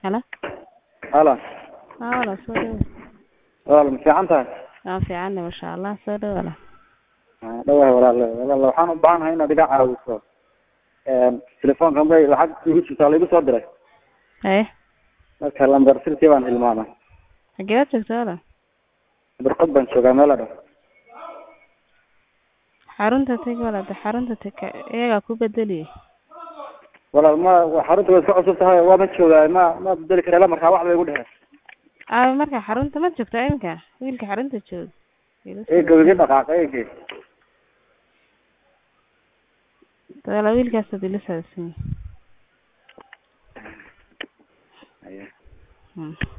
Halo. halo Haa walaal soo dhawaad. walaal ma fiican tahay Waan fiicannahay masha Allah soo dhawaad walaal. Haa, dhawahay walaal walaal waxaan u baahanahay inaad iga caawiso een telefoonkan bay lacag igu jirtaa la igu soo diray Haye. marka lambar sirtii baan hilmaamay Xagee baad joogtaa walaal? barqad baan joogaa meel adhow Xarunta tag walaal dee xarunta tag iyagaa ku bedeliye. walaal ma wa- xarunta way iska cusub tahay waa ma joogaa ma ma bedeli kara ila markaa wax bay igu dheheen Aa marka xarunta ma joogtaa iminka wiilka xarunta jooga. eega iga dhaqaaqa eege Walaal wiilkaas hadii la saadsan. Haye. Hmm.